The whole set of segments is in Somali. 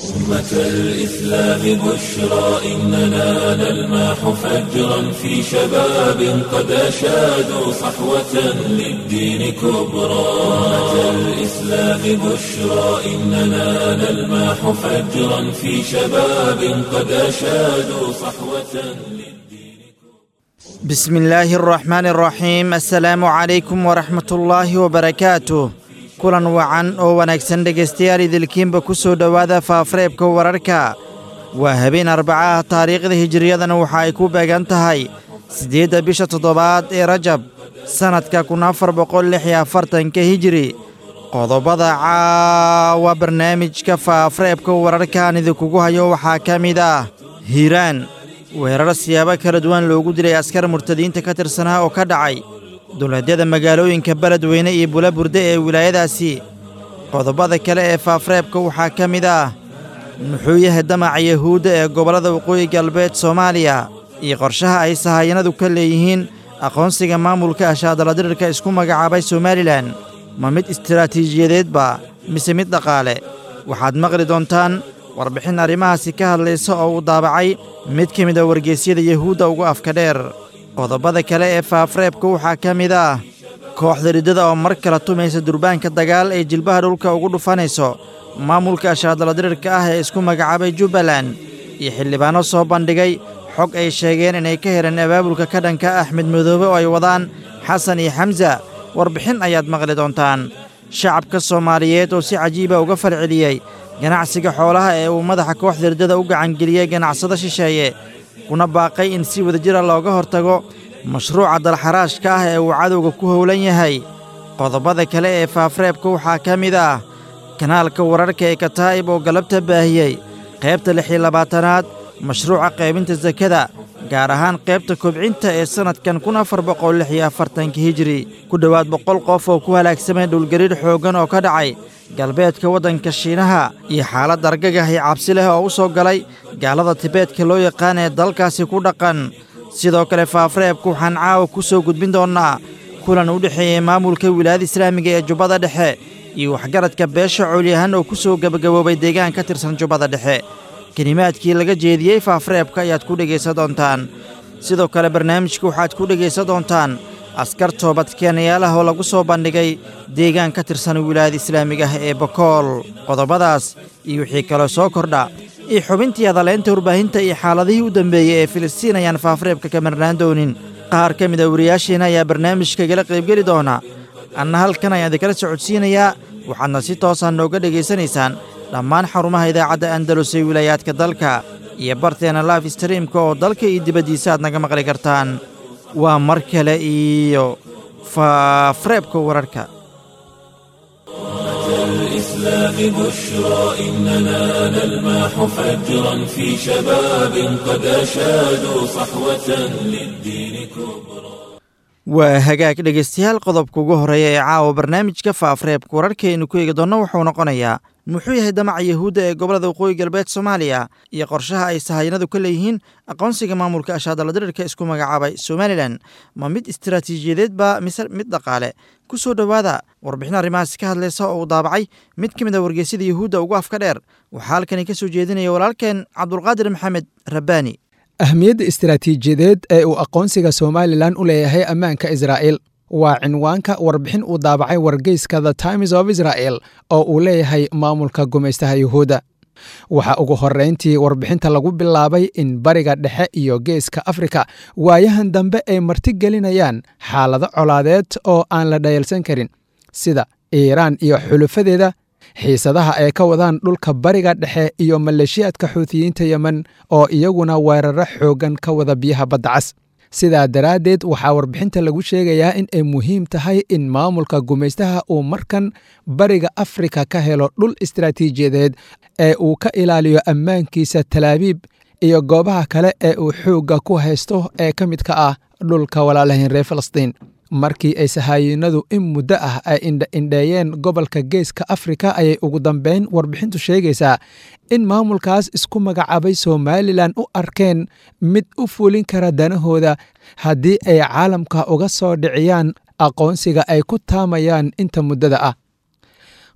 أمة الإسلام بشرى إننا نلمح فجرا في شباب قد أشادوا صحوة للدين كبرى أمة الإسلام بشرى إننا نلمح فجرا في شباب قد أشادوا صحوة للدين بسم الله الرحمن الرحيم السلام عليكم ورحمة الله وبركاته kulan wacan oo wanaagsan dhegaystayaal idilkiinba ku soo dhowaada faafareebka wararka waa habeen arbaca ah taariikhda hijiriyadana waxa ay ku beegan tahay siddeedda bisha toddobaad ee rajab sannadka kun afar boqol lix iyo afartanka hijiri qodobada caawa barnaamijka faafareebka wararkaan idinkugu hayo waxaa ka mid ah hiiraan weerar siyaabo kala duwan loogu dilay askar murtadiinta ka tirsanaa oo ka dhacay dowladyada magaalooyinka beledweyne iyo bulaburde ee wilaayadaasi qodobada kale ee faafareebka waxaa ka mid ah muxuu yahay damaca yahuudda ee gobollada waqooyi galbeed soomaaliya iyo qorshaha ay sahayanadu ka leeyihiin aqoonsiga maamulka ashaadaladirirka isku magacaabay somalilan ma mid istaraatiijiyadeedba mise mid dhaqaale waxaad maqli doontaan warbixin arrimahaasi ka hadlaysa oo uu daabacay mid ka mid a wargeysyada yahuudda ugu afka dheer qodobada kale ee faafareebka waxaa ka mid ah kooxda riddada oo mar kale tumaysa durbaanka dagaal ee jilbaha dhulka ugu dhufanayso maamulka ashaadaladirirka ah ee isku magacaabay jubbaland iyo xildhibaanno soo bandhigay xog ay sheegeen inay ka heleen abaabulka ka dhanka axmed madoobe oo ay wadaan xasan iyo xamsa warbixin ayaad maqli doontaan shacabka soomaaliyeed oo si cajiiba uga falceliyey ganacsiga xoolaha ee uu madaxa kooxda riddada u gacangeliyey ganacsado shisheeye kuna baaqay in si wadajira looga hortago mashruuca dalxaraashka ah ee uu cadowga ku howlan yahay qodobada kale ee faafareebka waxaa ka mid ah kanaalka wararka ee kataa'ib oo galabta baahiyey qaybta lix iyo labaatanaad mashruuca qaybinta sakada gaar ahaan qaybta kobcinta ee sannadkan kun afar boqol lix iyo afartanka hijiri ku dhowaad boqol qof oo ku halaagsamay dhulgariir xooggan oo ka dhacay galbeedka waddanka shiinaha iyo xaalad argagah iyo cabsi leh oo u soo galay gaalada tibeedka loo yaqaan ee dalkaasi ku dhaqan sidoo kale faafareebka waxaan caawa ku soo gudbin doonnaa kulan u dhexeeyey maamulka wilaayada islaamiga ee jubbada dhexe iyo waxgaradka beesha coolyahan oo ku soo gebagaboobay deegaan ka tirsan jubbada dhexe kelimaadkii laga jeediyey faafareebka ayaad ku dhegaysan doontaan sidoo kale barnaamijka waxaad ku dhegaysan doontaan askar toobadkeenayaal ah oo lagu soo bandhigay deegaan ka tirsan wilaayada islaamiga ah ee bokool qodobadaas iyo wixii kaloo soo kordha iyo xubintii hadaleynta warbaahinta iyo xaaladihii u dambeeyey ee filistiin ayaan faafareebka ka marnaan doonin qaar ka mid a wariyaasheena ayaa barnaamijka igala qaybgeli doona anna halkan ayaan idinkala socodsiinayaa waxaadna si toosaan nooga dhegaysanaysaan dhammaan xarumaha idaacadda andalus ee wilaayaadka dalka iyo barteena life streamka oo dalka iyo dibaddiisa aad naga maqli kartaan waa mar kale iyo faafareebka wararka الإسلام بشرى إننا نلمح فجرا في شباب قد أشادوا صحوة للدين كبرى waa hagaag dhegaystayaal qodobka ugu horreeya ee caawa barnaamijka faafareebka wararkaaynu ku eegi doonno wuxuu noqonayaa muxuu yahay damaca yahuudda ee gobollada waqooyi galbeed soomaaliya iyo qorshaha ay sahayanadu ka leeyihiin aqoonsiga maamulka ashaadaladirirka isku magacaabay somalilan ma mid istaraatiijiyadeedba mise mid dhaqaale ku soo dhowaada warbixin arrimahaasi ka hadlaysa oo uu daabacay mid ka mid a wargeysyada yahuudda ugu afka dheer waxaa halkani ka soo jeedinaya walaalkeen cabdulqaadir maxamed rabbaani ahmiyadda istaraatiijiyadeed ee uu aqoonsiga somalilan u leeyahay ammaanka israa'il waa cinwaanka warbixin uu daabacay wargeyska the times of israel oo uu leeyahay maamulka gumaystaha yuhuudda waxaa ugu horrayntii warbixinta lagu bilaabay in bariga dhexe iyo geeska afrika waayahan dambe ay martigelinayaan xaalado colaadeed oo aan la dhayalsan karin sida iiraan iyo xulufadeeda xiisadaha ay ka wadaan dhulka bariga dhexe iyo maleeshiyaadka xuutiyiinta yemen oo iyaguna weeraro xooggan ka wada biyaha badda cas sidaa daraaddeed waxaa warbixinta lagu sheegayaa in ay muhiim tahay in maamulka gumaystaha uu markan bariga afrika ka helo dhul istaraatiijiyadeed ee uu ka ilaaliyo ammaankiisa talaabiib iyo goobaha kale ee uu xoogga ku haysto ee ka midka ah dhulka walaalahayn reer falastiin markii ay sahaayinadu in muddo ah ay indhaindheeyeen gobolka geeska afrika ayay ugu dambeyn warbixintu sheegaysaa in maamulkaas isku magacaabay somalilan u arkeen mid u fulin kara danahooda haddii ay caalamka uga soo dhiciyaan aqoonsiga ay ku taamayaan inta muddada ah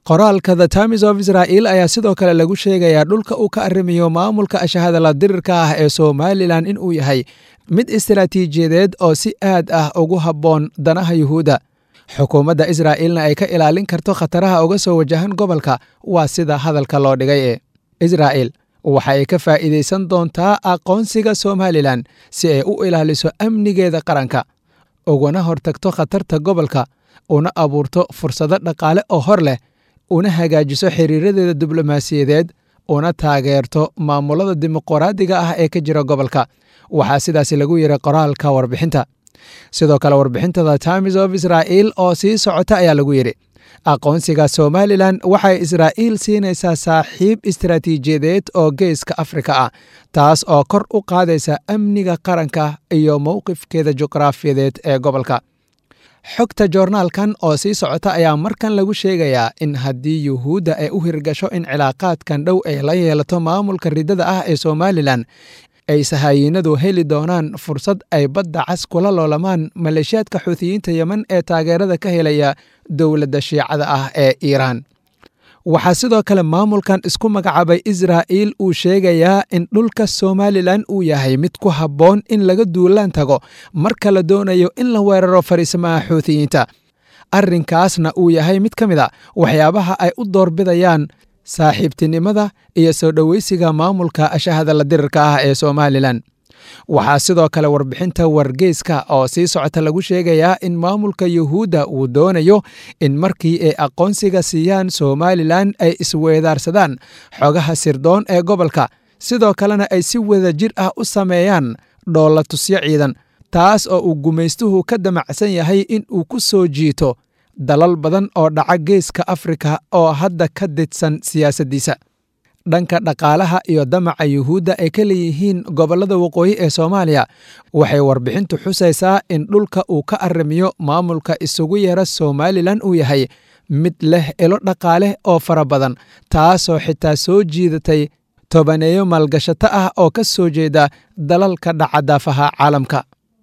qoraalka the times of israel ayaa sidoo kale lagu sheegayaa dhulka uu ka arrimayo maamulka ashahadala dirirka ah ee somalilan in uu yahay mid istaraatiijiyadeed oo si aad ah ugu habboon danaha yuhuudda xukuumadda israa'iilna ay ka ilaalin karto khataraha uga soo wajahan gobolka waa sida hadalka loo dhigay ee israa'il waxa ay ka faa'iidaysan doontaa aqoonsiga somalilan si ay u ilaaliso amnigeeda qaranka ugana hortagto khatarta gobolka una abuurto fursado dhaqaale oo hor leh una hagaajiso xiriiradeeda diblomaasiyadeed una taageerto maamulada dimuqraadiga ah ee ka jira gobolka waxaa sidaasi lagu yiri qoraalka warbixinta sidoo kale warbixinta the times of israel oo sii socota ayaa lagu yidhi aqoonsiga somalilan waxay israa'iil siinaysaa saaxiib istaraatiijiyadeed oo geeska afrika ah taas oo kor u qaadaysa amniga qaranka iyo mowqifkeeda juqraafiyadeed ee gobolka xogta joornaalkan oo sii socota ayaa markan lagu sheegayaa in haddii yuhuudda ay u hirgasho in cilaaqaadkan dhow ay la yeelato maamulka riddada ah ee somalilan ay sahayiinadu heli doonaan fursad ay badda cas kula loolamaan maleeshiyaadka xuutiyiinta yemen ee taageerada ka helaya dowladda shiicada ah ee iiraan waxaa sidoo kale maamulkan isku magacaabay israa'iil uu sheegayaa in dhulka somalilan uu yahay mid ku habboon in laga duulaan tago marka la doonayo in la weeraro fariisamaha xuutiyiinta arrinkaasna uu yahay mid ka mid a waxyaabaha ay u doorbidayaan saaxiibtinimada iyo soo dhoweysiga maamulka ashahadala dirirka ah ee somalilan waxaa sidoo kale warbixinta wargeyska oo sii socota lagu sheegayaa in maamulka yuhuudda uu doonayo in markii ay aqoonsiga siiyaan somalilan ay isweedaarsadaan xogaha sirdoon ee gobolka sidoo kalena ay si wada jir ah u sameeyaan dhoolla tusyo ciidan taas oo uu gumaystuhu ka damacsan yahay in uu ku soo jiito dalal badan oo dhaca geeska afrika oo hadda ka didsan siyaasaddiisa dhanka dhaqaalaha iyo damaca yuhuudda ay ka leeyihiin gobollada waqooyi ee soomaaliya waxay warbixintu xusaysaa in dhulka uu ka arrimiyo maamulka isugu yeera somalilan uu yahay mid leh ilo dhaqaale oo fara badan taasoo xitaa soo jiidatay tobaneeyo maalgashato ah oo ka soo jeeda dalalka dhaca daafaha caalamka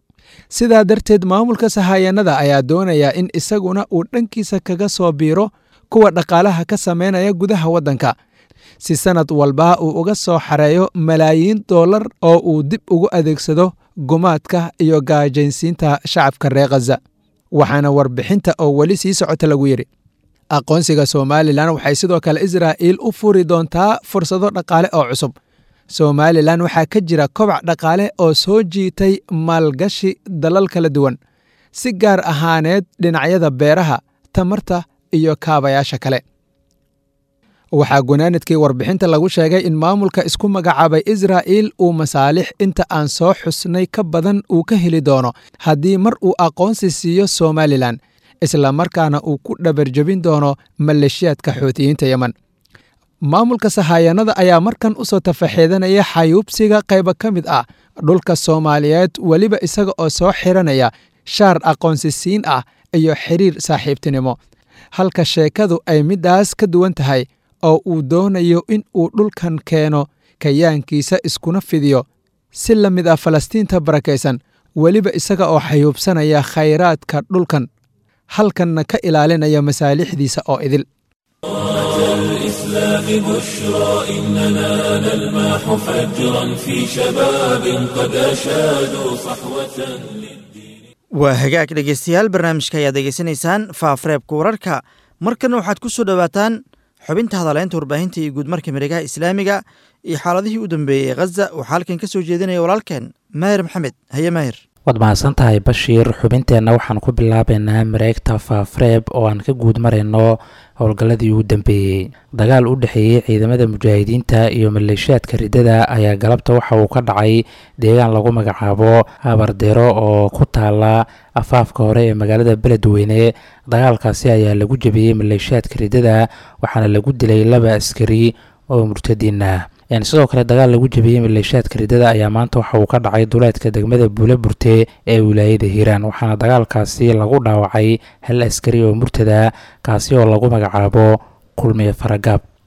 sidaa darteed maamulka sahayanada ayaa doonaya in isaguna uu dhankiisa kaga soo biiro kuwa dhaqaalaha ka samaynaya gudaha waddanka si sannad walba uu uga soo xareeyo malaayiin dollar oo uu dib ugu adeegsado gumaadka iyo gaajaynsiinta shacabka reer khaza waxaana warbixinta oo weli sii socota lagu yidhi aqoonsiga somalilan waxay sidoo kale israa'iil u furi doontaa fursado dhaqaale oo cusub somalilan waxaa ka jira kobac dhaqaale oo soo jiitay maalgashi dalal kala duwan si gaar ahaaneed dhinacyada beeraha tamarta iyo kaabayaasha kale waxaa gunaanadkii warbixinta lagu sheegay in maamulka isku magacaabay israa'iil uu masaalix inta aan soo xusnay ka badan uu ka heli doono haddii mar uu aqoonsi siiyo somalilan isla markaana uu ku dhabarjebin doono maleeshiyaadka xuutiyiinta yemen maamulka sahayanada ayaa markan u soo tafaxeedanaya xayuubsiga qayba ka mid ah dhulka soomaaliyeed weliba isaga oo soo xiranaya shaar aqoonsisiin ah iyo xiriir saaxiibtinimo halka sheekadu ay middaas ka duwan tahay oo uu doonayo in uu dhulkan keeno kayaankiisa iskuna fidiyo si la mid ah falastiinta barakaysan weliba isaga oo xayuubsanaya khayraadka dhulkan halkanna ka ilaalinaya masaalixdiisa oo idil الإسلام بشرى إننا نلمح فجرا في شباب قد أشادوا صحوة للدين waa hagaag dhegeystayaal barnaamijka ayaad degeysanaysaan faafareebka wararka markana waxaad ku soo dhowaataan xubinta hadaleynta warbaahinta iyo guudmarka miregaha islaamiga iyo xaaladihii u dambeeyey khaza waxaa halkan ka soo jeedinaya walaalkeen maahir maxamed haye maahir waad mahadsan tahay bashiir xubinteenna waxaan ku bilaabaynaa mareegta faafreeb oo aan ka guud marayno howlgalladii ugu dambeeyey dagaal u dhexeeyey ciidamada mujaahidiinta iyo maleeshiyaadka riddada ayaa galabta waxa uu ka dhacay deegaan lagu magacaabo habardero oo ku taala afaafka hore ee magaalada beledweyne dagaalkaasi ayaa lagu jebiyey maleeshiyaadka riddada waxaana lagu dilay laba askari oo murtadiin ah sidoo kale dagaal lagu jebiyey maleeshiyaadka riddada ayaa maanta waxa uu ka dhacay duleedka degmada buule burte ee wilaayada hiiraan waxaana dagaalkaasi lagu dhaawacay hal askari oo murtada kaasi oo lagu magacaabo kulmiye faragaab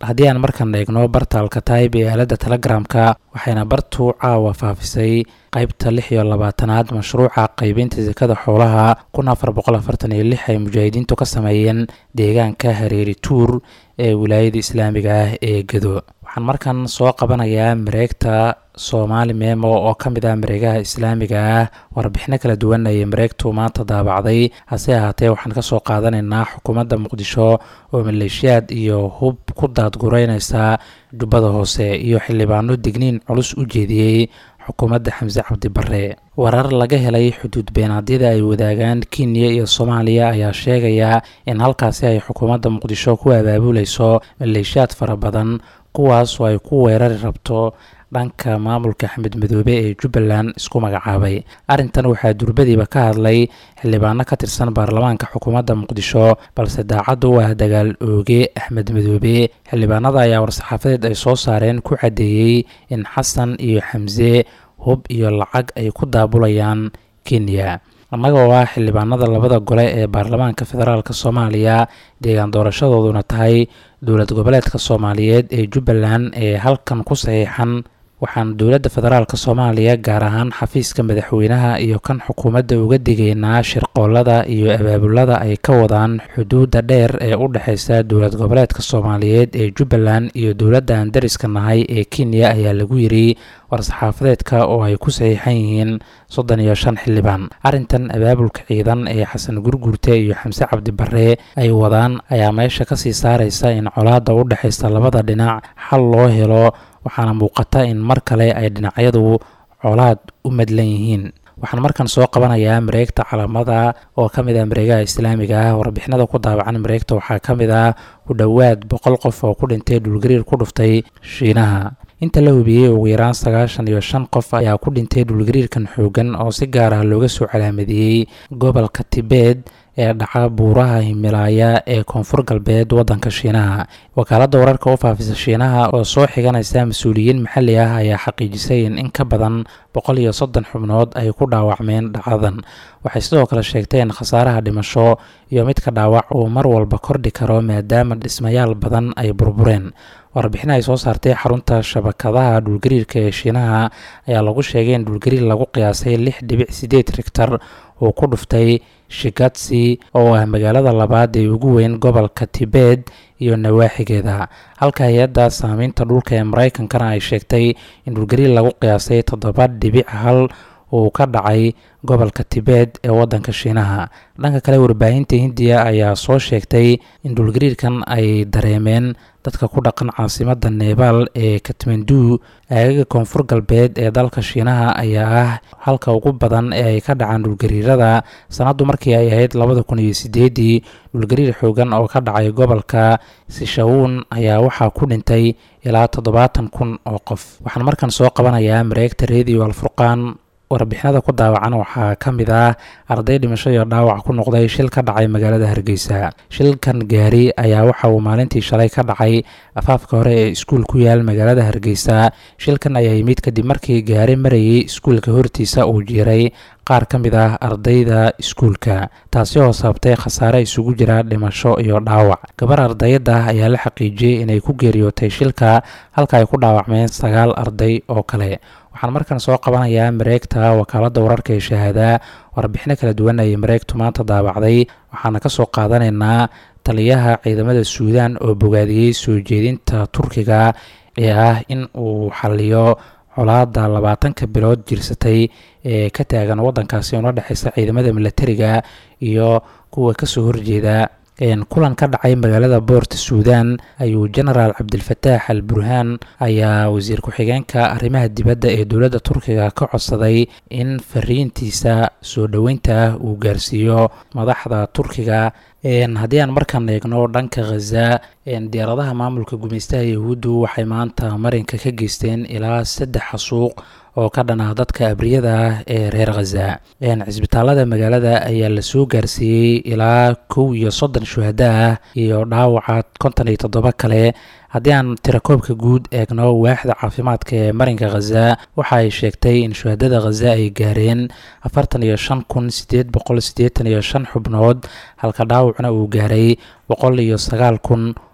haddii aan markan eegno barta alkataib ee aaladda telegramka waxayna bartu caawa faafisay qaybta lix iyo labaatanaad mashruuca qaybinta sekada xoolaha kun afar boqol afartan iyo lix ay mujaahidiintu ka sameeyeen deegaanka hareeri tuur ee wilaayada islaamiga ah ee gedo waxaan markan soo qabanayaa mareegta soomaali memo oo ka mid ah mareegaha islaamiga ah warbixino kala duwan ayay mareegtu maanta daabacday hase ahaatee waxaan kasoo qaadanaynaa xukuumadda muqdisho oo maleeshiyaad iyo hub ku daadgureyneysa jubbada hoose iyo xildhibaano digniin culus u jeediyey xukuumadda xamse cabdi bare warar laga helay xuduud beenaadyada ay wadaagaan kenya iyo soomaaliya ayaa sheegaya in halkaasi ay xukuumadda muqdisho ku abaabuleyso maleeshiyaad fara badan kuwaas oo ay ku weerari rabto dhanka maamulka axmed madoobe ee jubbaland isku magacaabay arrintan waxaa durbadiiba ka hadlay xildhibaano ka tirsan baarlamaanka xukuumadda muqdisho balse daacadda u ah dagaal ooge axmed madoobe xildhibaanada ayaa war-saxaafadeed ay soo saareen ku caddeeyey in xasan iyo xamse hub iyo lacag ay ku daabulayaan kenya annaga oo ah xildhibaanada labada gole ee baarlamaanka federaalk soomaaliya deegaan doorashadooduna tahay dowlad goboleedka soomaaliyeed ee jubbaland ee halkan ku saxiixan waxaan dowladda federaalk soomaaliya gaar ahaan xafiiska madaxweynaha iyo kan xukuumadda uga digaynaa shirqoolada iyo abaabulada ay ka wadaan xuduudda dheer ee u dhexeysa dowlad goboleedka soomaaliyeed ee jubbaland iyo dowladda aan dariska nahay ee kenya ayaa lagu yiri war-saxaafadeedka oo ay ku saxiixan yihiin soddon iyo shan xildhibaan arrintan abaabulka ciidan ee xasan gurgurte iyo xamse cabdi bare ay wadaan ayaa meesha kasii saareysa in colaadda u dhexeysa labada dhinac xal loo helo waxaana muuqata in mar kale ay dhinacyadu colaad u madlan yihiin waxaan markan soo qabanayaa mareegta calamada oo ka mid ah mareegaha islaamiga ah warbixinada ku daabacan mareegta waxaa ka mid ah ku dhowaad boqol qof oo ku dhintay dhulgariir ku dhuftay shiinaha inta la hubiyey ugu yaraan sagaashan iyo shan qof ayaa ku dhintay dhulgariirkan xoogan oo si gaar ah looga soo calaamadiyey gobolka tibet ee dhaca buuraha himilaaya ee koonfur galbeed waddanka shiinaha wakaaladda wararka u faafisa shiinaha oo soo xiganaysa mas-uuliyiin maxalli ah ayaa xaqiijisay in in ka badan boqol iyo soddon xubnood ay ku dhaawacmeen dhacdadan waxay sidoo kale sheegtay in khasaaraha dhimasho iyo midka dhaawac uu mar walba kordhi karo maadaama dhismayaal badan ay burbureen warbixin ay soo saartay xarunta shabakadaha dhulgariirka ee shiinaha ayaa lagu sheegay in dhulgariir lagu qiyaasay lix dhibic sideed rigtar uu ku dhuftay shigatsi oo ah magaalada labaad ee ugu weyn gobolka tibet iyo nawaaxigeeda halka hay-adda saamaynta dhulka ee maraykankana ay sheegtay in dhulgariir lagu qiyaasay toddoba dhibic hal uu ka dhacay gobolka tibet ee waddanka shiinaha dhanka kale warbaahinta hindiya ayaa soo sheegtay in dhulgariirkan ay dareemeen dadka ku dhaqan caasimadda nebaal ee katmandu aagaga koonfur galbeed ee dalka shiinaha ayaa ah halka ugu badan ee ay ka dhacaan dhulgariirada sanaddu markii ay ahayd labada kun iyo sideedii dhulgariir xoogan oo ka dhacay gobolka sishawuun ayaa waxaa ku dhintay ilaa toddobaatan kun oo qof waxaan markan soo qabanayaa mareegta radio alfurqaan warbixinada ku daawacan waxaa ka mid ah arday dhimasho iyo dhaawac ku noqday shil ka dhacay magaalada hargeysa shilkan gaari ayaa waxa uu maalintii shalay ka dhacay afaafka hore ee iskuul ku yaal magaalada hargeysa shilkan ayaa yimid kadib markii gaari marayay iskuulka hortiisa uu jiiray qaar ka mid ah ardayda iskuulka taasi oo sababtay khasaare isugu jira dhimasho iyo dhaawac gabar ardayada ayaa la xaqiijiyey inay ku geeriyootay shilka halka ay ku dhaawacmeen sagaal arday oo kale waxaan markan soo qabanayaa mareegta wakaaladda wararka ee shahaadaa warbixino kala duwan ayay mareegtu maanta daabacday waxaana ka soo qaadanaynaa taliyaha ciidamada suudaan oo bogaadiyey soo jeedinta turkiga ee ah in uu xaliyo colaada labaatanka bilood jirsatay ee ka taagan waddankaasi una dhexeysa ciidamada milatariga iyo kuwa kasoo horjeeda kulan ka dhacay magaalada boort suudan ayuu genaraal cabdilfataax al burhaan ayaa wasiir ku-xigeenka arrimaha dibadda ee dowladda turkiga ka codsaday in fariintiisa soo dhoweynta ah uu gaarsiiyo madaxda turkiga haddii aan markaan eegno dhanka khaza diyaaradaha maamulka gumeystaha yahuuddu waxay maanta marinka ka geysteen ilaa saddex xasuuq oo ka dhan ah dadka abriyada ah ee reer khaza cisbitaalada magaalada ayaa lasoo gaarsiiyey ilaa kow iyo soddon shuhada ah iyo dhaawaca konton iyo toddoba kale haddii aan tirakoobka guud eegno waaxda caafimaadka ee marinka khaza waxa ay sheegtay in shuhadada khaza ay gaareen afartan iyo shan kun sideed boqol siddeetan iyo shan xubnood halka dhaawacna uu gaaray boqol iyo sagaal kun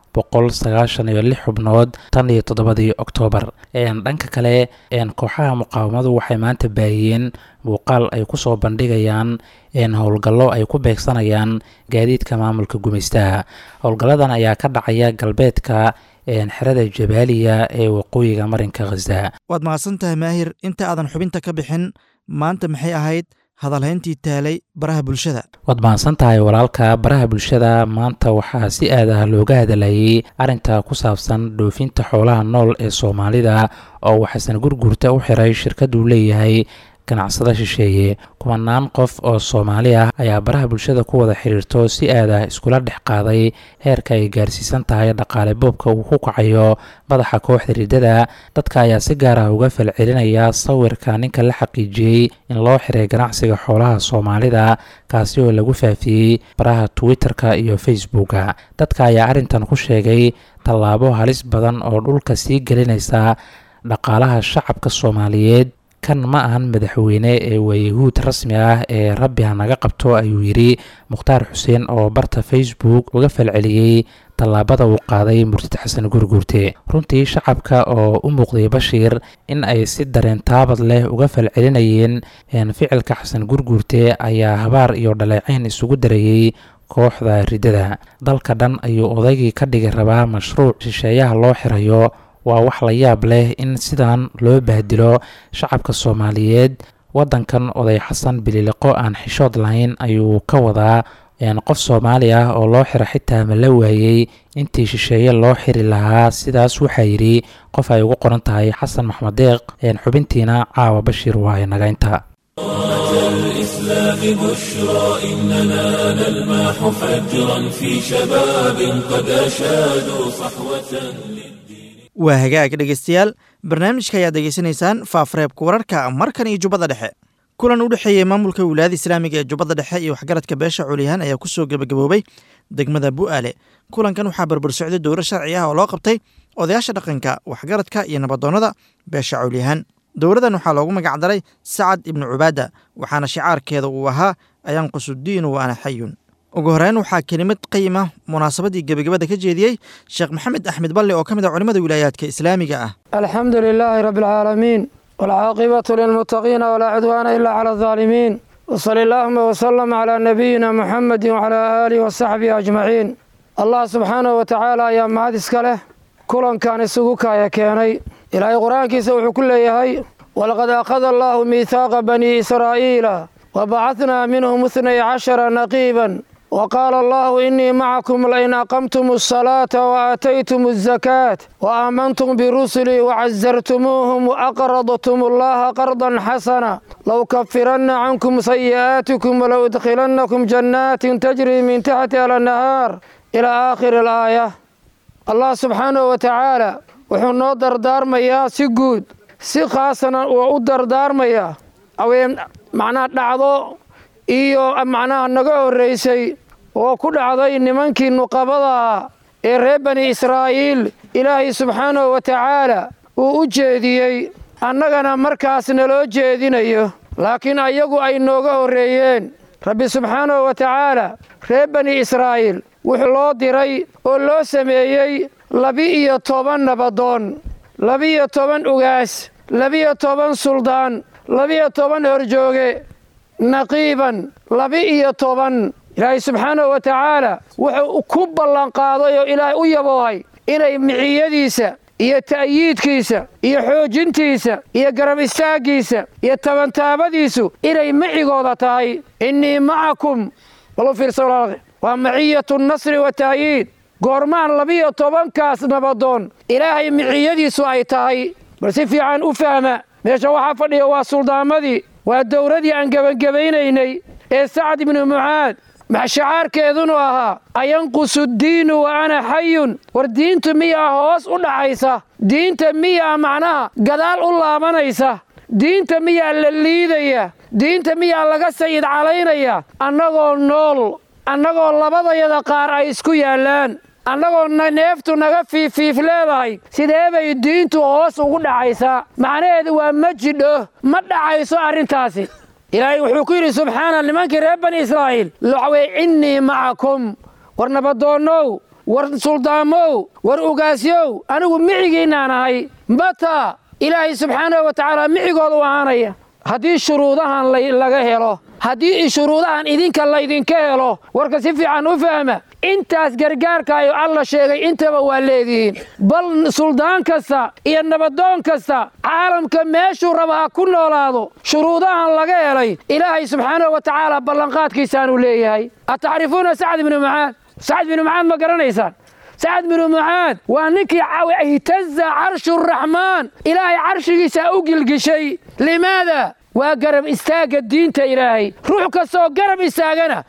boqol sagaashan iyo lix xubnood tan iyo toddobadii oktoobar dhanka kale kooxaha muqaawamadu waxay maanta baahiyeen muuqaal ay kusoo bandhigayaan howlgallo ay ku beegsanayaan gaadiidka maamulka gumaystaha howlgalladan ayaa ka dhacaya galbeedka xerada jabaaliya ee waqooyiga marinka khaza waad mahadsan tahay maahir inta aadan xubinta ka bixin maanta maxay ahayd hadalhayntii taalay baraha bulshada waad mahadsan tahay walaalka baraha bulshada maanta waxaa si aad ah looga hadalayay arrinta ku saabsan dhoofinta xoolaha nool ee soomaalida oo waxasan gurgurta u xiray shirkaduu leeyahay ganacsada shisheeye kumanaan qof oo soomaali ah ayaa baraha bulshada ku wada xiriirto si aad ah iskula dhex qaaday heerka ay gaarsiisan tahay dhaqaale boobka uu ku kacayo madaxa kooxda riddada dadka ayaa si gaar ah uga falcelinaya sawirka ninka la xaqiijiyey in loo xiray ganacsiga xoolaha soomaalida kaasi oo lagu faafiyey baraha twitter-ka iyo facebooka dadka ayaa arrintan ku sheegay tallaabo halis badan oo dhulka sii gelinaysa dhaqaalaha shacabka soomaaliyeed kan ma ahan madaxweyne ee waa yahuud rasmi ah ee rabbi ha naga qabto ayuu yidhi mukhtaar xuseen oo barta facebook uga falceliyey tallaabada uu qaaday murtid xasan gurguurte runtii shacabka oo u muuqday bashiir in ay si dareen taabad leh uga falcelinayeen ficilka xasan gurguurte ayaa habaar iyo dhaleeceyn isugu darayey kooxda riddada dalka dhan ayuu odaygii ka dhigi rabaa mashruuc shisheeyaha loo xirayo waa wax la yaab leh in sidan loo bahdilo shacabka soomaaliyeed waddankan oday xasan bililiqo aan xishood lahayn ayuu ka wadaa qof soomaali ah oo loo xiro xitaa ma la waayey intii shisheeye loo xiri lahaa sidaas waxaa yidhi qof ay ugu qoran tahay xasan maxmed deeq xubintiina caawa bashiir waa nagaynta الإسلام بشرى إننا نلمح فجرا في شباب قد أشادوا صحوة waa hagaag dhegeystayaal barnaamijka ayaad degeysanaysaan faafreebka wararka markan iyo jubbada dhexe kulan u dhexeeyey maamulka wilaayada islaamiga ee jubbada dhexe iyo waxgaradka beesha culiyahaan ayaa kusoo gebagaboobay degmada bu'aale kulankan waxaa barbar socday dowro sharci ah oo loo qabtay odayaasha dhaqanka waxgaradka iyo nabadoonnada beesha culiyahaan dowradan waxaa loogu magacdaray sacad ibnu cubaada waxaana shicaarkeeda uu ahaa ayanqusudiinu wa ana xayun ugu horeyn waxaa kelimad qayima munaasabadii gebagabada ka jeediyey sheekh maxamed axmed balle oo ka mid a culimmada wilaayaadka islaamiga ah alxamdu lilaahi rabbi alcaalamiin waalcaaqibatu lilmuttaqiina walaa cudwaana ilaa cala aldaalimiin wsali allaahuma wsalam calaa nabiyina muxamedi wacalaa aalihi wasaxbihi ajmaciin allah subxaanahu wa tacaala ayaa mahad iska leh kulankan isugu kaaya keenay ilaahay qur-aankiisa wuxuu ku leeyahay walaqad akhada allaahu miithaaqa banii israa'iila wabacadnaa minhum ithnay cashara naqiiban وقال الله إني معكم لئن أقمتم الصلاة وآتيتم الزكاة وآمنتم برسلي وعزرتموهم وأقرضتم الله قرضا حسنا لو كفرن عنكم سيئاتكم ولو ادخلنكم جنات تجري من تحتها النهار إلى آخر الآية الله سبحانه وتعالى wuxuu noo dardaarmayaa si guud si khaasana waa u dardaarmayaa aween macnaha dhacdo iyo macnaha naga horraysay oo ku dhacday nimankii nuqabadaah ee reer bani israa'iil ilaahay subxaanahu wa tacaala uu u jeediyey annagana markaas naloo jeedinayo laakiin ayagu ay nooga horreeyeen rabbi subxaanahu wa tacaala reer bani israa'iil wuxuu loo diray oo loo sameeyey laba-iyo toban nabadoon laba-iyo toban ugaas laba-iyo toban suldaan laba-iyo toban horjooge naqiiban laba-iyo toban ilaahay subxaanahu wa tacaala wuxuu ku ballanqaaday oo ilaahay u yaboohay inay miciyadiisa iyo ta'yiidkiisa iyo xoojintiisa iyo garab istaaggiisa iyo tabantaabadiisu inay macigooda tahay innii macakum balu fiirsa waa maciyatu nasri wa ta'yiid goormaan labiyo tobankaas nabadoon ilaahay miciyadiisu ay tahay bal si fiican u fahma meesha waxaa fadhiya waa suldaamadii waa dowradii aan gebangebaynaynay ee sacad ibnu mucaad shacaarkeedunu ahaa ayanqusu diinu wa ana xayun war diintu miyaa hoos u dhacaysa diinta miyaa macnaha gadaal u laabanaysa diinta miyaa la liidaya diinta miyaa laga sayid calaynaya annagoo nool annagoo labadayada qaar ay isku yaallaan annagoo neeftu naga fiifiif leedahay sidee bay diintu hoos ugu dhacaysaa macnaheedu waa ma jidho ma dhacayso arrintaasi ilaahay wuxuu ku yidhi subxaana nimankii reer bani israa'iil waxwey innii macakum war nabadoonnow war suldaamow war ugaasyow anigu micigiinnaan ahay mataa ilaahay subxaanahu wa tacaala micigooda u ahaanaya haddii shuruudahan laga helo haddii shuruudahan idinka laydinka helo warka si fiican u fahma intaas gargaarkaayo alla sheegay intaba waa leedihiin bal suldaan kasta iyo nabadoon kasta caalamka meeshuu raba ha ku noolaado shuruudahan laga helay ilaahay subxaanahu wa tacaala ballanqaadkiisaanuu leeyahay atacrifuuna sacd ibnu mucaad sacd binu mucaad ma garanaysaan sacad binu mucaad waa ninkii ihtaza carshuraxmaan ilaahay carshigiisa u gilgishay limaada waa garab istaagga diinta ilaahay ruux kastaoo garab istaagana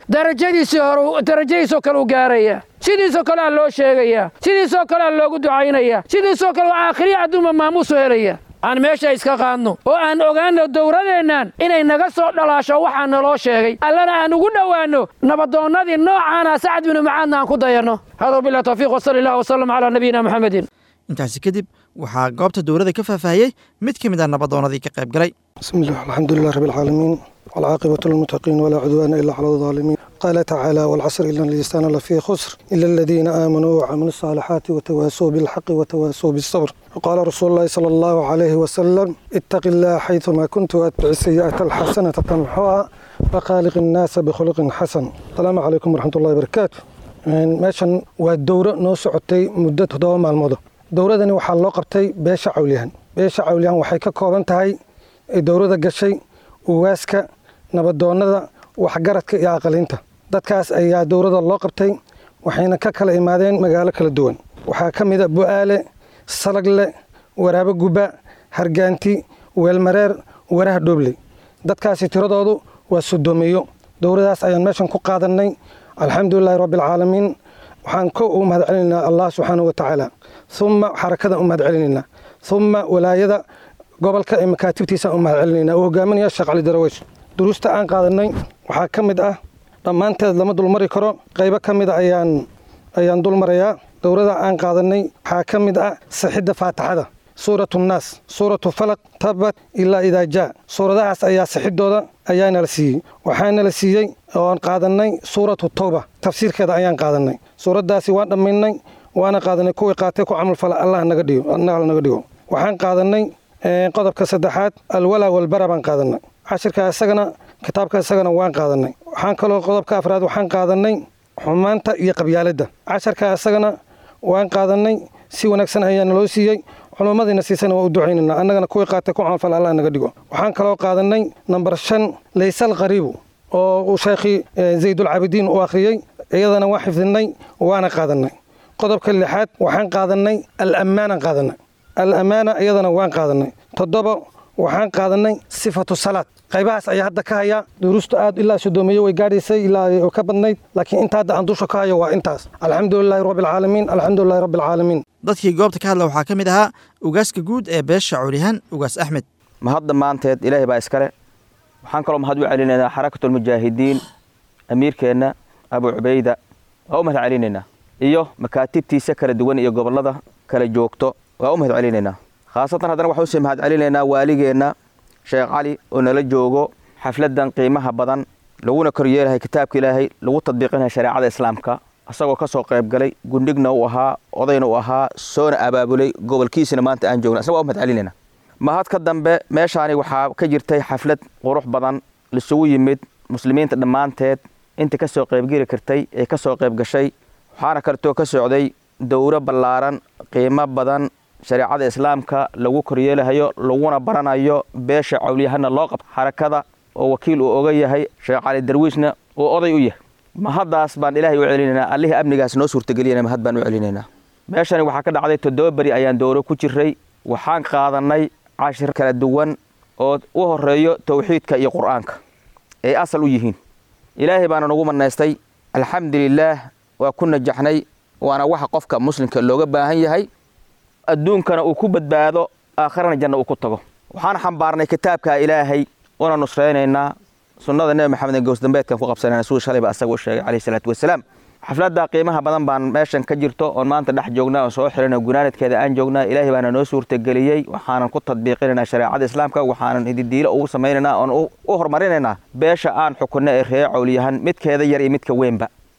darajadiisoo kale u gaaraya sidiisoo kale aa loo sheegaya sidiisoo kale aa loogu ducaynaya sidiisoo kale aakhiriya adduunba maamuusu helaya aan meesha iska qaadno oo aan ogaanno dowladeennan inay naga soo dhalaasho waxaa naloo sheegay allana aan ugu dhowaanno nabadoonnadii noocaana sacad binu mucaadna aan ku dayanno hada bilah tawfiiq wasali allah wasalam calaa nabiyina muxamedin intaasi kadib waxaa goobta dowladda ka faahfaahiyey mid ka mid ah nabadoonnadii ka qayb galay بسم الله الحمد لله رب العالمين والعاقبة للمتقين ولا عدوان إلا على الظالمين قال تعالى والعصر إلا الإنسان لفي خسر إلا الذين آمنوا وعملوا الصالحات وتواسوا بالحق وتواسوا بالصبر وقال رسول الله صلى الله عليه وسلم اتق الله حيثما كنت واتبع السيئة الحسنة تمحوها وخالق الناس بخلق حسن السلام عليكم ورحمة الله وبركاته meeshan waa dowro noo socotay muddo toddoba maalmood dowradani waxaa loo qabtay beesha cawliyahan beesha cawliyahan waxay ka kooban tahay ee dowladda gashay uwaaska nabadoonnada waxgaradka iyo aqalinta dadkaas ayaa dowladda loo qabtay waxayna ka kala imaadeen magaalo kala duwan waxaa ka mid a bu'aale salagle waraabo guba hargaanti weelmareer waraha dhoobley dadkaasi tiradoodu waa sodoomiyo dowladaas ayaan meeshan ku qaadannay alxamdulilaahi rabbialcaalamiin waxaan ko u mahad celinaynaa allah subxaanahu wa tacaala uma xarakadan u mahad celinaynaa uma walaayada gobolka ee makaatibtiisaan u mahad celinaynaa uu hogaaminaya sheekh cali daraweys duruusta aan qaadanay waxaa ka mid ah dhammaanteed lama dulmari karo qaybo ka mid a ayaan ayaan dulmarayaa dowlada aan qaadanay waxaa ka mid ah sixidda faatixada suuratu nnaas suuratu falaq tabat ilaa idaa jaa suuradahaas ayaa sixidooda ayaa nala siiyey waxaa nala siiyey oon qaadanay suuratu towba tafsiirkeeda ayaan qaadanay suuraddaasi waan dhammaynay waana qaadanay kuwii qaatay ku camalfala allah naga dhigo allah naga dhigo waxaan qaadanay qodobka saddexaad alwalaa walbara baan qaadanay cashirka isagana kitaabka isagana waan qaadanay waxaan kaloo qodobka afraad waxaan qaadanay xumaanta iyo qabyaaladda casharka isagana waan qaadanay si wanaagsan ayaa naloo siiyey culummadiina siisana waa u ducaynayna annagana kuwii qaatay ku camalfal allah naga dhigo waxaan kaloo qaadanay namber shan laysal qariibu oo uu sheekhii zaydulcaabidiin u akhriyey iyadana waan xifdinay waana qaadanay qodobka lixaad waxaan qaadanay alammaanaan qaadanay alamaana iyadana waan qaadanay toddoba waxaan qaadanay sifatu salaad qaybahaas ayaa hadda ka haya duruusta aad ilaa sodoomiye way gaadhaysay ilaa ka badnayd laakiin inta hadda aan dusha ka hayo waa intaas alxamdulilaahi rabbialcaalamiin alxamdulilahi rabbialcaalamiin dadkii goobta ka hadla waxaa ka mid ahaa ugaaska guud ee beesha cawliyahan ugaas axmed mahadda maanteed ilaahay baa iskale waxaan kaloo mahad u celinaynaa xarakatulmujaahidiin amiirkeenna abu cubayda waa u mahad celinaynaa iyo makaatibtiisa kala duwan iyo gobollada kala joogto waa u mahad celinaynaa khaasatan haddana waxaa usii mahad celinaynaa waaligeenna sheekh cali oo nala joogo xafladdan qiimaha badan laguna koryeelahay kitaabka ilaahay lagu tadbiiqinaya shareecada islaamka asagoo ka soo qayb galay gundhigna u ahaa odayna u ahaa soona abaabulay gobolkiisina maanta aan joogna asna waa u mahad celinaynaa mahad ka dambe meeshaani waxaa ka jirtay xaflad qurux badan laisugu yimid muslimiinta dhammaanteed inta ka soo qaybgeli kartay ee ka soo qayb gashay waxaana kaletoo ka socday dowro ballaaran qiimo badan shareecada islaamka lagu koryeelahayo laguna baranayo beesha cawliyahana loo qabto xarakada oo wakiil uu oga yahay sheekh cali darwiishna uu oday u yahay mahaddaas baan ilaahay u celinaynaa allihii amnigaas noo suurtageliyana mahad baan u celinaynaa meeshani waxaa ka dhacday toddoba beri ayaan dowro ku jiray waxaan qaadannay cashir kala duwan oo u horeeyo towxiidka iyo qur'aanka ay asal u yihiin ilaahay baana nagu manaystay alxamdulilaah waa ku najaxnay waana waxa qofka muslimka looga baahan yahay adduunkana uu ku badbaado aakharana janna uu ku tago waxaan xambaarnay kitaabka ilaahay una nusraynaynaa sunnada nebi maxamed gowsdambeedkan ku qabsanayna siduu shalayba asaga u sheegay calayhi salaatu wasalaam xafladda qiimaha badan baan meeshan ka jirto oon maanta dhex joognaa oon soo xirana gunaanadkeeda aan joognaa ilaahay baana noo suurtageliyey waxaanan ku tadbiiqinaynaa shareecada islaamka waxaanan hididiilo ugu samaynaynaa oon u horumarinaynaa beesha aan xukunno ee ree cawliyahan midkeeda yar iyo midka weynba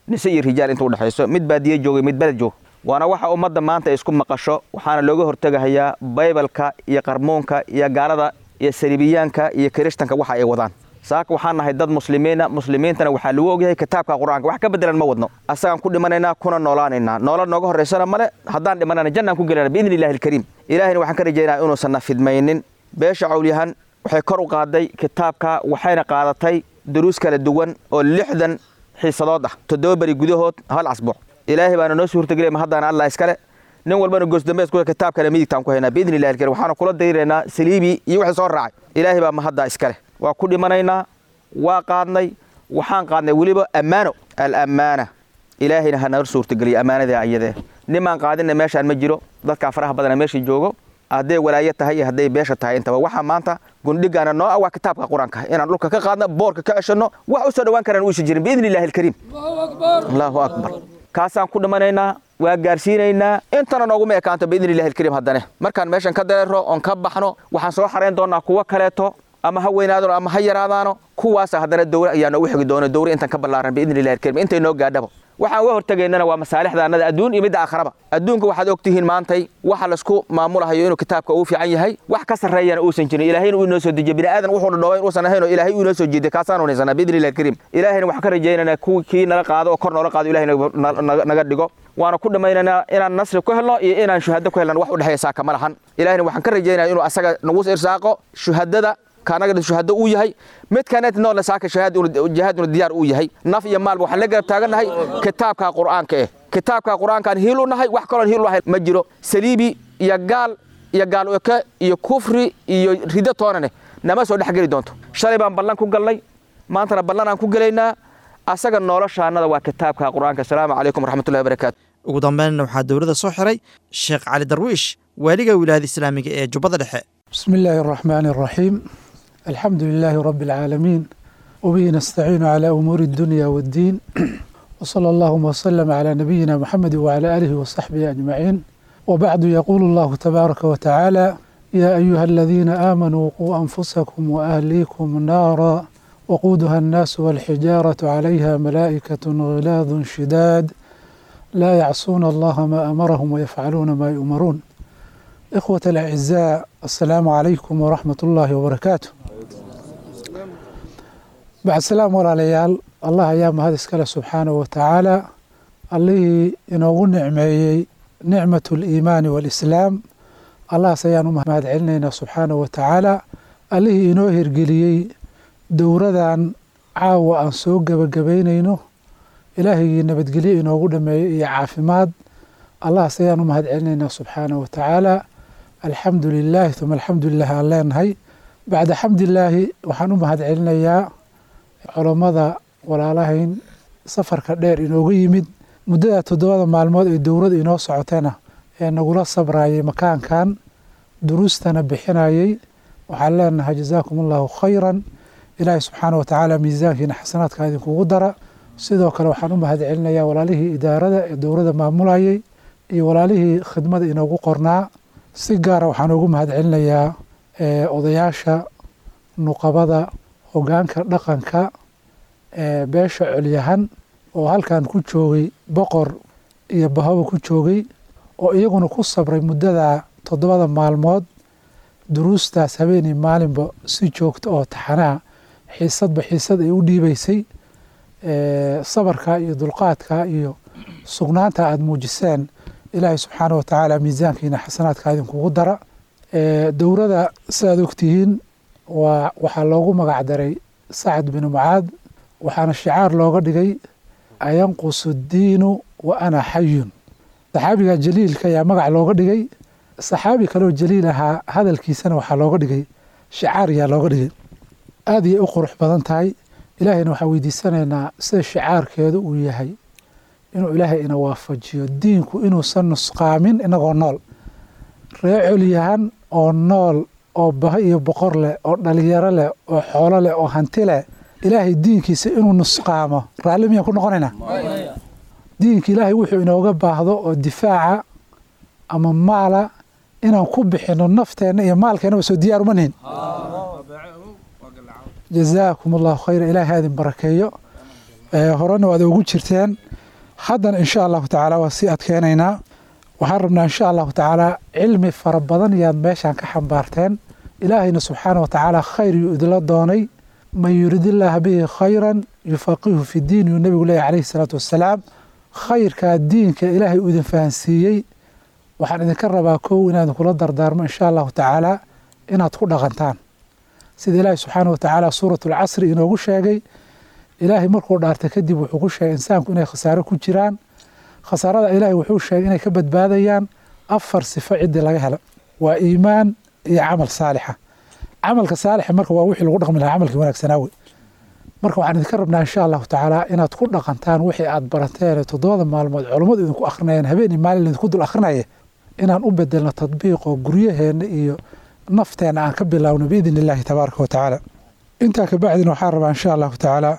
nise iyo rijaal inta udhexayso mid baadiye joogay mid beled joog waana waxa ummadda maanta ay isku maqasho waxaana looga hortegahayaa baybalka iyo qarmuunka iyo gaalada iyo saliibiyaanka iyo kirishtanka waxa ay wadaan saaka waxaan nahay dad muslimiina muslimiintana waxaa lagu ogyahay kitaabka qur-aanka wax ka bedelan ma wadno asagaan ku dhimanaynaa kuna noolaanaynaa noolad nooga horraysana male haddaan dhimanana jannaan ku gelayna biidni illahi alkariim ilaahina waxaan ka rajaynaa inuusan na fidmaynin beesha cawlyahan waxay kor u qaaday kitaabka waxayna qaadatay duruus kala duwan oo lixdan xiisadood ah toddoba beri gudahood hal casbuuc ilaahay baana noo suurtagelaya ma haddana allah iskale nin walbana goosdambees ku kitaabkana midigtaan ku haynaa biidni illahi alkariim waxaana kula dayraynaa saliibi iyo wixii soo raacay ilaahay baa ma haddaa iskale waa ku dhimanaynaa waa qaadnay waxaan qaadnay weliba ammaano alammaana ilaahayna ha naga suurtageliya ammaanadii ayadee nimaan qaadinna meeshaan ma jiro dadkaa faraha badana meesha joogo hadday walaayo tahay iyo hadday beesha tahay intaba waxaa maanta gundhigaana noo ah waa kitaabka qur-aanka inaan dhulka ka qaadno boorka ka ceshanno wax u soo dhawaan karaan uusan jirin biidni illahi alkariim allahu akbar kaasaan ku dhimanaynaa waa gaarsiinaynaa intana nooguma ekaanto biidni illahi alkariim haddane markaan meeshan ka dareero oon ka baxno waxaan soo xarayn doonaa kuwo kaleeto ama ha weynaadano ama ha yaraadaano kuwaasa haddana dowre ayaa noogu xigi doona dowre intaan ka ballaaran biidni illahi alkariim intay noo gaadhaba waxaan uga hortegaynana waa masaalixda annada adduun iyo midda aakharaba adduunka waxaad ogtihiin maantay waxa laisku maamulahayo inuu kitaabka uu fiican yahay wax ka sarreeyana uusan jirin ilaahayna uu inoo soo dejiye bini aadan wuxuu dhadhoobayn uusan ahayn oo ilaahay uu inoo soo jeediye kaasaan unaysanaa biidni illahi alkariim ilaahayna waxaan ka rajaynaynaa kuwii kii nala qaado oo kor noola qaado ilahay naga dhigo waana ku dhammaynaynaa inaan nasri ku helno iyo inaan shuhado ku helno wax u dhexeeya saaka ma lahan ilahayna waxaan ka rajaynaya inuu asaga nagu irsaaqo shuhadada kaanaga shuhado uu yahay mid kanet noole saaka jihaaduna diyaar uu yahay naf iyo maalba waxaan la garab taagannahay kitaabka qur'aanka eh kitaabka qur'aankaan hiil u nahay wax kaloon hiil u nahay ma jiro saliibi iyo gaal iyo gaal eke iyo kufri iyo rido toonane nama soo dhexgeli doonto shalay baan ballan ku galnay maantana ballan aan ku gelaynaa asaga noloshaannada waa kitaabka qur'aanka asalaamu calaykum waraxmatullahi wabarakaatu ugu dambeynna waxaa dowladda soo xiray sheekh cali darwiish waaliga wilaayada islaamiga ee jubbada dhexe بسم الله الرحمن الرحيم الحمد لله رب العالمين وبه نستعين على أمور الدنيا والدين وصلى اللهم وسلم على نبينا محمد وعلى آله وصحبه أجمعين وبعد يقول الله تبارك وتعالى يا أيها الذين آمنوا قوا أنفسكم وأهليكم نارا وقودها الناس والحجارة عليها ملائكة غلاظ شداد لا يعصون الله ما أمرهم ويفعلون ما يؤمرون إخوة الأعزاء السلام عليكم ورحمة الله وبركاته بعد السلام وراليال الله أيام هذا اسكاله سبحانه وتعالى اللي إنه نعمي نعمة الإيمان والإسلام الله سيانو مهد علينا سبحانه وتعالى اللي إنه هرقليي دورة عاوة أن سوق قبقبينينو إلهي نبتقلي إنه دمي عافماد الله سيانو مهد علينا سبحانه وتعالى alxamdu lilaahi uma alxamdu lilah aan leenahay bacda xamdilaahi waxaan u mahad celinayaa culammada walaalahayn safarka dheer inooga yimid muddada toddobada maalmood ee dowladda inoo socotana ee nagula sabrayay makaankan duruustana bixinayay waxaan leenahay jazaakum allahu khayran ilaahi subxaana wa tacaala miisaankiina xasanaadka idinkugu dara sidoo kale waxaan u mahad celinayaa walaalihii idaarada ee dowladda maamulayay iyo walaalihii khidmada inoogu qornaa si gaara waxaan ugu mahad celinayaa odayaasha nuqabada hogaanka dhaqanka beesha colyahan oo halkan ku joogay boqor iyo bahaba ku joogay oo iyaguna ku sabray muddada toddobada maalmood duruustaas habeenii maalinba si joogta oo taxanaa xiisadba xiisad ay u dhiibaysay sabarka iyo dulqaadka iyo sugnaanta aada muujiseen ilaahay subxaana wa tacaala miisaankiina xasanaadka idinkugu dara dowrada sidaad ogtihiin waa waxaa loogu magac daray sacad binu mucaad waxaana shicaar looga dhigay ayanqusu diinu wa ana xayun saxaabiga jaliilka ayaa magac looga dhigay saxaabi kaleoo jaliil ahaa hadalkiisana waxaa looga dhigay shicaar ayaa looga dhigay aada ayay u qurux badan tahay ilaahayna waxaan weydiisanaynaa sida shicaarkeedu uu yahay inuu ilaahay ina waafajiyo diinku inuusan nusqaamin inagoo nool ree colyahan oo nool oo baho iyo boqor leh oo dhalinyaro leh oo xoolo leh oo hanti leh ilaahay diinkiisa inuu nusqaamo raalli miyaan ku noqonaynaa diinka ilaahay wuxuu inooga baahdo oo difaaca ama maala inaan ku bixino nafteenna iyo maalkeennaba soo diyaar uma nihin jazaakum allahu khayra ilaahay ha idin barakeeyo horena waad ugu jirteen haddana insha allahu tacaala waa sii adkeenaynaa waxaan rabnaa insha allahu tacaala cilmi fara badan yaad meeshaan ka xambaarteen ilaahayna subxaana wa tacaala khayr yuu idila doonay man yuridillaaha bihi khayran yufaqihu fi diin yuu nebigu leeyahy calayhi salaatu wassalaam khayrkaa diinka ilaahay uu idin fahansiiyey waxaan idinka rabaa kow inaan idinkula dardaarmo insha allahu tacaala inaad ku dhaqantaan sida ilaahay subxaana wa tacaala suuratu alcasri inoogu sheegay ilaahay markuu dhaartay kadib wuxuu ku sheegay insaanku inay khasaaro ku jiraan khasaarada ilaahay wuxuu sheegay inay ka badbaadayaan afar sifo ciddii laga helo waa iimaan iyo camal saalixa camalka saalixa marka waa wixii lagu dhaqmi lahaa camalkii wanaagsanaawe marka waxaan idinka rabnaa insha allahu tacaala inaad ku dhaqantaan wixii aad barateen toddobada maalmood culummadu idinku akrinayeen habeen iyo maalin idinku dul akrinaya inaan u bedelno tadbiiqoo guryaheenna iyo nafteenna aan ka bilaawno biidn illaahi tabaaraka wa tacaala intaa kabacdina waxaan rabaa insha allahu tacaala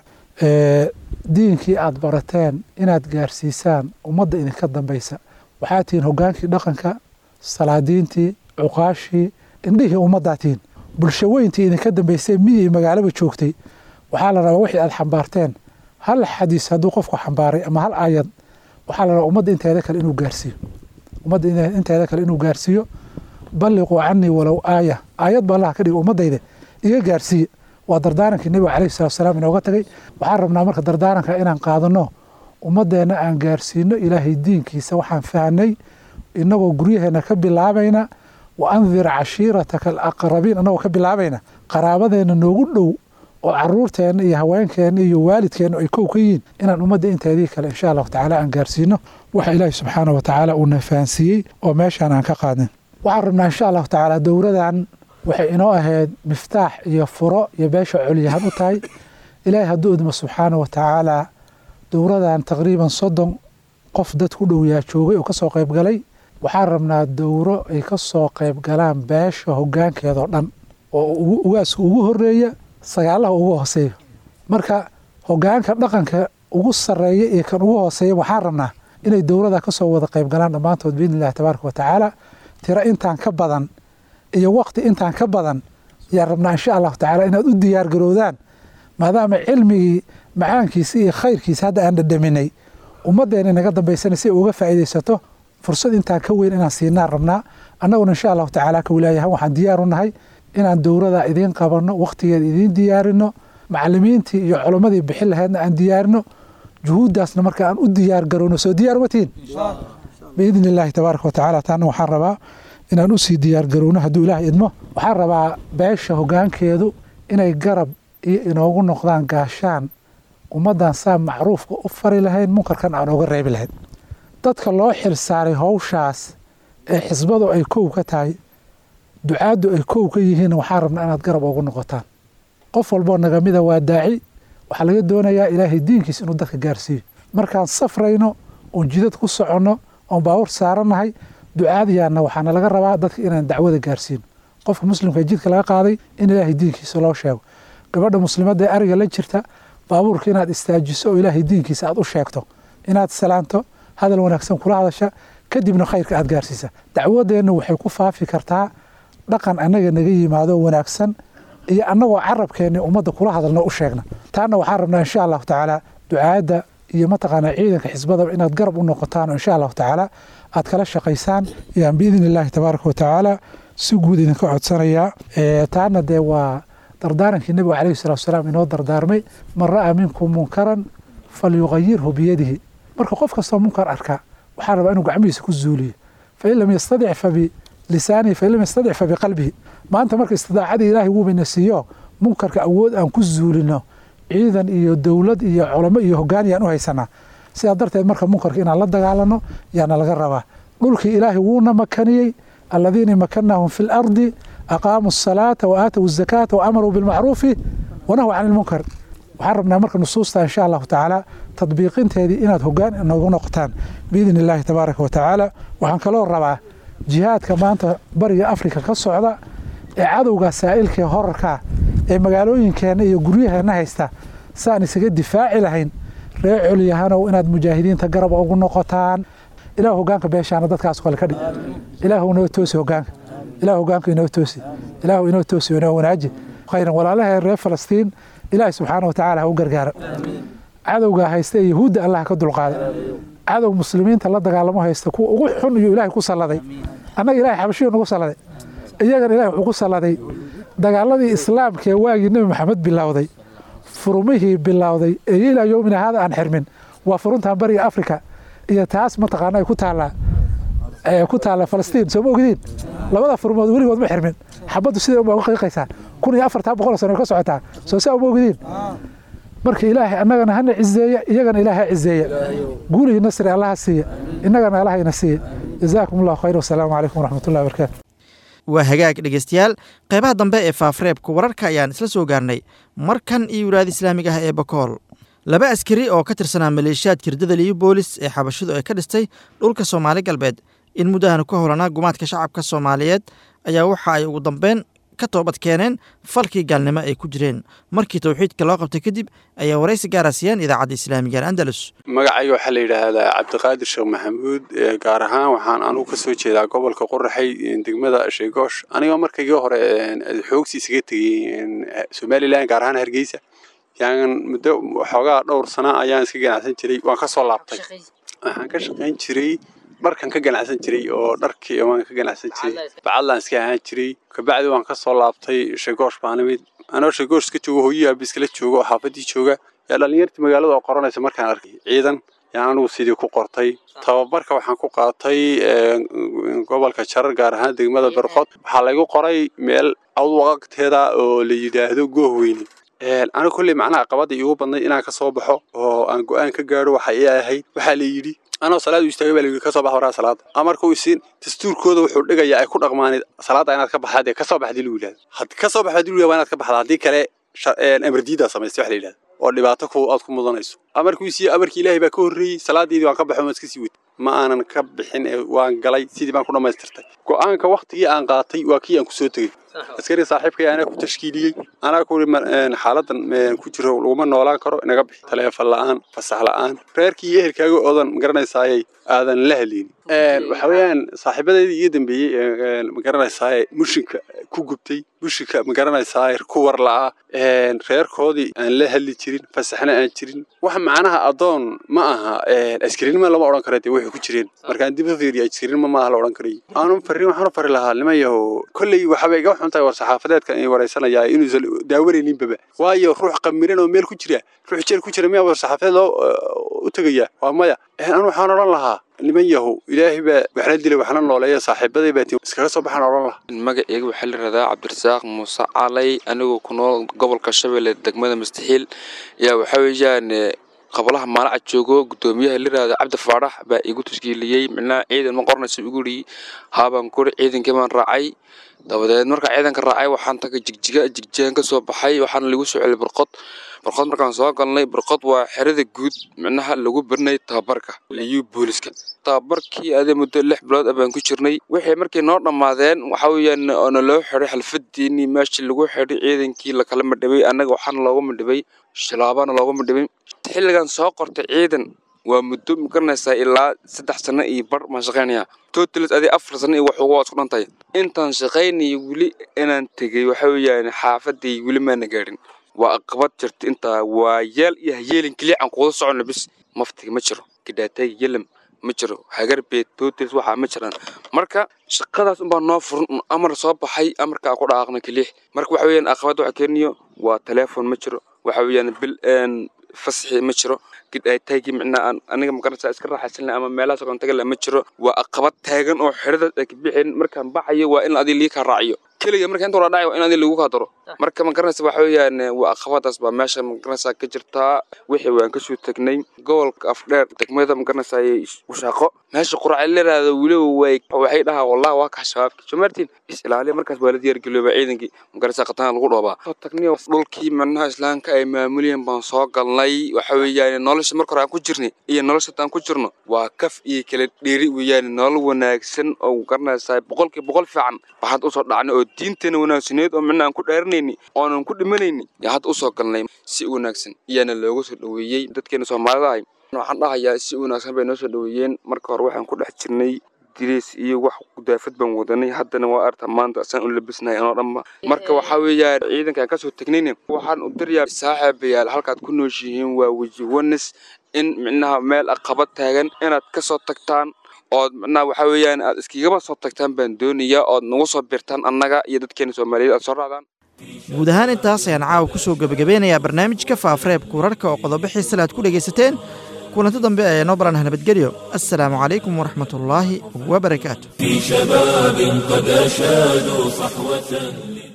diinkii aad barateen inaad gaarsiisaan ummadda idinka dambaysa waxaa tihiin hogaankii dhaqanka salaadiintii cuqaashii indhihii ummaddaa tihiin bulsho weyntii idinka dambaysay miyii magaalaba joogtay waxaa la rabaa wixii aad xambaarteen hal xadiis hadduu qofku xambaaray ama hal aayad waxaa la rabaa ummadda inteeda kale inuu gaarsiiyo ummadda inteeda kale inuu gaarsiiyo balliquu canii walow aaya aayad ba allaha ka dhiga ummaddayda iga gaarsiiye waa dardaarankii nebiga calayhi salatu salaam inooga tagay waxaan rabnaa marka dardaaranka inaan qaadano ummaddeenna aan gaarsiino ilaahay diinkiisa waxaan fahnay inagoo guryaheenna ka bilaabayna wa andir cashiirataka alaqrabiin anagoo ka bilaabayna qaraabadeenna noogu dhow oo caruurteenna iyo haweenkeenna iyo waalidkeenna ay kow ka yihiin inaan ummadda inteedii kale insha allahu tacaala aan gaarsiino waxa ilaahi subxaana wa tacaala uuna fahansiiyey oo meeshaan aan ka qaadin waxaan rabnaa insha allahu tacaala dowradan waxay inoo ahayd miftaax iyo furo iyo beesha colyahan u tahay ilaahay hadduu idmo subxaana wa tacaala dowradan taqriiban soddon qof dad ku dhow yaa joogay oo kasoo qayb galay waxaan rabnaa dowro ay ka soo qayb galaan beesha hogaankeedao dhan oo ugaaska ugu horeeya sagaalaha ugu hooseeya marka hogaanka dhaqanka ugu sareeya iyo kan ugu hooseeya waxaan rabnaa inay dowrada kasoo wada qayb galaan dhammaantood biidni illahi tabaaraka wa tacaala tiro intaan ka badan iyo waqti intaan ka badan yaan rabnaa insha allahu tacaala inaad u diyaar garowdaan maadaama cilmigii macaankiisa iyo khayrkiisa hadda aan dhadhaminay ummaddeena naga dambaysana si ay uga faa'iidaysato fursad intaan ka weyn inaan siinaan rabnaa annaguna insha allahu tacaala ka wilaayahan waxaan diyaar u nahay inaan dowrada idiin qabanno waqtigeeda idiin diyaarino macalimiintii iyo culimmadii bixin lahaydna aan diyaarino juhuuddaasna marka aan u diyaar garowno soo diyaar uma tihin biidni illaahi tabaaraka wa tacaala taana waxaan rabaa inaan usii diyaar garowno hadduu ilaahay idmo waxaan rabaa beesha hogaankeedu inay garab iyo inoogu noqdaan gaashaan ummaddan saa macruufka u fari lahayn munkarkan aan oga reebi lahayn dadka loo xil saaray howshaas ee xisbadu ay kow ka tahay ducaaddu ay kow ka yihiin waxaan rabnaa inaad garab ugu noqotaan qof walboo nagamida waa daaci waxaa laga doonayaa ilaahay diinkiis inuu dadka gaarsiiyo markaan safrayno oon jidad ku soconno oon baawur saarannahay ducaadiyaanna waxaana laga rabaa dadka inaan dacwada gaarsiino qofka muslimka ee jidka laga qaaday in ilaahay diinkiisa loo sheego gabadha muslimadda ee ariga la jirta baabuurka inaad istaajiso oo ilaahay diinkiisa aad u sheegto inaad salaanto hadal wanaagsan kula hadasha kadibna khayrka aad gaarsiisa dacwadeenna waxay ku faafi kartaa dhaqan annaga naga yimaado wanaagsan iyo annagoo carabkeenni ummadda kula hadalno u sheegna taana waxaan rabnaa insha allahu tacaala ducaadda iyo mataqaanaa ciidanka xisbadaba inaad garab u noqotaan oo insha allahu tacaala aad kala shaqaysaan yaan biidni illaahi tabaaraka wa tacaala si guud idinka codsanayaa taana dee waa dardaarankii nebiga calayhi salatu wasalaam inoo dardaarmay man ra'aa minkum munkaran falyuqayirhu biyadihi marka qof kastoo munkar arkaa waxaa rabaa inuu gacmihiisa ku zuuliyo fain lam yastadic fa bilisaanihi fain lam yastadic fa biqalbihi maanta marka istidaacadii ilaahay wuubayna siiyo munkarka awood aan ku zuulino ciidan iyo dowlad iyo culamo iyo hogaan yaan u haysanaa sidaa darteed marka munkarka inaan la dagaalano yaana laga rabaa dhulkii ilaahay wuuna makaniyey aladiina makanahum fi lardi aqaamuu asalaata wa aatow azakaata wa amaruu bilmacruufi wanahw can ilmunkar waxaan rabnaa marka nusuusta insha allahu tacaala tadbiiqinteedii inaad hogaan noogu noqotaan biidni illaahi tabaaraka wa tacaala waxaan kaloo rabaa jihaadka maanta bariga afrika ka socda ee cadowga saa'ilkaee horarkaa ee magaalooyinkeenna iyo guryaheenna haysta saan isaga difaaci lahayn ree colyahanow inaad mujaahidiinta garab ugu noqotaan ilaah hogaanka beeshaana dadkaas kale ka dhig ilaah inoo toosi hogaanka ilaah hogaanka inoo toosi ilaah inoo toosi inoo wanaaji khayran walaalahee reer falastiin ilaahay subxaana wa tacaala ha u gargaara cadowgaa haysta ee yahuudda allah ka dulqaada cadow muslimiinta la dagaalamo haysta kuwa ugu xun iyuu ilaahay ku salladay annaga ilahay xabashiyu nagu salladay iyagana ilahay wuxuu ku salladay dagaaladii islaamka ee waagii nebi maxamed bilowday furumihii bilowday ee ilaa yowmina haada aan xirmin waa furuntan bariga afrika iyo taas mataqaana ay ku taallaa ku taalla falastiin soo ma ogdiin labada furmood weligood ma xirmin xabaddu siday unbaa uga qiiqaysaa kun iyo afartaa boqol sano ka socotaa soo saa uma ogdiin marka ilaahay annagana hana cizeeya iyagana ilaaha cizeeya guulihi nasri allaha siiya innagana allahayna siiya jazaakum allahu khayr wasalaamu calaykum waraxmatullahi wabarakaatu waa hagaag dhegeystayaal qeybaha dambe ee faafreebka wararka ayaan isla soo gaarnay markan iyo wilaayada islaamiga ah ee bakool laba askari oo ka tirsanaa maleeshiyaadka hirdada liyo boolis ee xabashidu ay ka dhistay dhulka soomaali galbeed in muddahan ku howlanaa gumaadka shacabka soomaaliyeed ayaa waxa ay ugu dambeyn ka toobad keeneen falkii gaalnimo ay ku jireen markii towxiidka loo qabtay kadib ayaa waraysi gaara siiyeen idaacadda islaamiga andalus magacayga waxaa la yidhaahdaa cabdiqaadir sheekh maxamuud gaar ahaan waxaan anugu ka soo jeedaa gobolka qoraxay degmada sheegoosh anigoo markaygii hore xoogsi isaga tegey somalilan gaar ahaan hargeysa yaan muddo waxoogaa dhowr sana ayaan iska ganacsan jiray waan ka soo laabtay waxaan ka shaqayn jiray dharkan ka ganacsan jiray oo dharkii waan ka ganacsan jiray bacadlaan iska ahaan jiray kabacdi waan ka soo laabtay sheegoosh baan imid anoo sheegoosh iska joogo hooyii aabi iskala joogo oo xaafadii jooga yaa dhallinyartii magaalada oo qoranaysa markaan arkay ciidan yaan anigu sidii ku qortay tababarka waxaan ku qaatay gobolka jarar gaar ahaan degmada berqod waxaa laygu qoray meel awdwaqagteeda oo la yidhaahdo goohweyne aniga kolley macnaha qabadda iigu badnay inaan ka soo baxo oo aan go-aan ka gaadho waxa ii ahayd waxaa la yidhi anoo salaad u istaagay baa la yidhi ka soo bax waraa salaada amarka uu isiin dastuurkooda wuxuu dhigayaa ay ku dhaqmaanid salaada inaad ka baxdaa dee ka soo baxdii lagu yidhahdo had ka soo baxdii lagu yidhahdo waa inaad ka baxdaa haddii kale amardiidaa samaystay wax la yidhahdo oo dhibaato ku aad ku mudanayso amarkuu isiiye amarkii ilaahay baa ka horreeyey salaadeedii waan ka baxo waan iska sii wetay ma aanan ka bixin ee waan galay sidii baan ku dhammaystirtay go-aanka waktigii aan qaatay waa kii aan kusoo tegey askari saaxiibkay anaa ku tashkiiliyey anaa ku xaaladan ku jiro laguma noolaan karo inaga bixi taleefon la-aan fasax la-aan reerkii iyo ehelkaaga oodan magaranaysaayay aadan la hadlaynin waxa weeyaan saaxiibadeydii iyo dambeeyey magaranaysaay mushinka ku gubtay mushinka magaranaysaay ku war la-a reerkoodii aan la hadli jirin fasaxna aan jirin wax macnaha adoon ma aha askarinima lama odhan kara dee waxay ku jireen markaan dib u fiiriyo askarinima maaha la odhan karay aanu farin waxaan u fari lahaa nimayaho kolley waxaba iga xuntahay war saxaafadeedkan ay waraysanayaa inuusan daawanayninbaba waayo ruux qamiran oo meel ku jira ruux jeel ku jira miyaa war saxaafadeed loo u tegayaa waa maya anu waxaan odhan lahaa niman yahow ilaahay baa waxna dilay waxna nooleeya saaxiibaday baa iskaga soo baxaan odhan lahaa magaceyga waxaa la yidhahdaa cabdirasaaq muuse calay anigoo ku nool gobolka shabeelle degmada mustaxiil yaa waxaa weeyaan qablaha maalaca joogo guddoomiyaha la yidhahdo cabdi faarax baa igu tashkiiliyey micnaha ciidan ma qoranaysa igu yidhi haabaan kuri ciidankii baan raacay dabadeed markaa ciidanka raacay waxaan tagay jigjiga jigjigan ka soo baxay waxaana lagu soo celiyay barqod barqod markaan soo galnay barqod waa xerada guud micnaha lagu barinay tababarka liyu booliska tababarkii adee muddo lix bilood ah baan ku jirnay wixii markay noo dhammaadeen waxa weeyaan oona loo xidhay xalfadiinii meeshii lagu xidhay ciidankii lakala madhibay annaga waxaana looga madhibay shilaabana looga madhibay xilligan soo qortay ciidan waa muddo magaranaysaa ilaa saddex sano iyo bar baan shaqaynayaa totalis adii afar sano iyo waxuga waa isku dhantahay intaan shaqaynaya weli inaan tegey waxa weeyaan xaafaday weli maana gaadhin waa aqabad jirta intaa waa yeel iyo hayeelin keliya aan kuwada socono bis maftiga ma jiro gidhaatayga yelam ma jiro hagarbeed totalis waxaa ma jiraan marka shaqadaas unbaa noo furan un amar soo baxay amarkaa ku dhaaqna keliix marka waxa weeyaan aqabad waxa keeniyo waa teleefon ma jiro waxa weeyaan bil fasaxi ma jiro gidhaataygii micnaa aan aniga magaranaysaa iska raaxaysanla ama meelaha sogon tagala ma jiro waa aqabad taagan oo xeradaas ay ka bixeen markaan baxayo waa in adii lii kaa raaciyo keliga marka inta wala dhacay waa in adii lagu kaa daro marka magaranaysa waxa weeyaan waa aqabadaas baa meesha magaranaysaa ka jirtaa wixii waan kasoo tegnay gobolka afdheer degmada magaranaysaa washaaqo meesha quracay leeraada weliba way waxay dhahaa wallahi waa kaa shabaabki soo martiin is ilaaliya markaas waa la diyaargelooba ciidankii magaranaysaa qatana lagu dhoobaa soo tagniyo dhulkii macnaha islaamka ay maamulayeen baan soo galnay waxa weeyaan nolosha marka hore aan ku jirnay iyo nolosha aan ku jirno waa kaf iyo kala dheeri weeyaan nolol wanaagsan oo garanaysaa boqolkii boqol fiican baa hadda usoo dhacnay oo diinteena wanaagsaneed oo micna aan ku dheerinayni oonan ku dhimanayni yaa hadda usoo galnay si wanaagsan iyaana looga soo dhoweeyey dadkeena soomaalida ahay waxaan dhahayaa si wanaagsan bay noo soo dhoweeyeen marka hore waxaan ku dhex jirnay diriis iyo wax gudaafad baan wadanay haddana waa arta maanta saan u labisnahay anoo dhanba marka waxaa weeyaan ciidankaan kasoo tegnayna waxaan u dirayaa saaxiibayaal halkaad ku nooshihiin waa weji wanis in micnaha meel aqabad taagan inaad kasoo tagtaan ood micnaha waxaa weeyaan aad iskigaba soo tagtaan baan doonayaa ood nagu soo birtaan annaga iyo dadkeena soomaaliyeed aad soo raacdaan guud ahaan intaas ayaan caawa ku soo gebagabeynayaa barnaamijka faafareebka wararka oo qodobo xiisale aad ku dhegaysateen kulanti dambe ee noo baranah nabadgelyo assalaamu calaykum waraxmatullaahi wabarakaatu في شباب قد أشادوا صحوة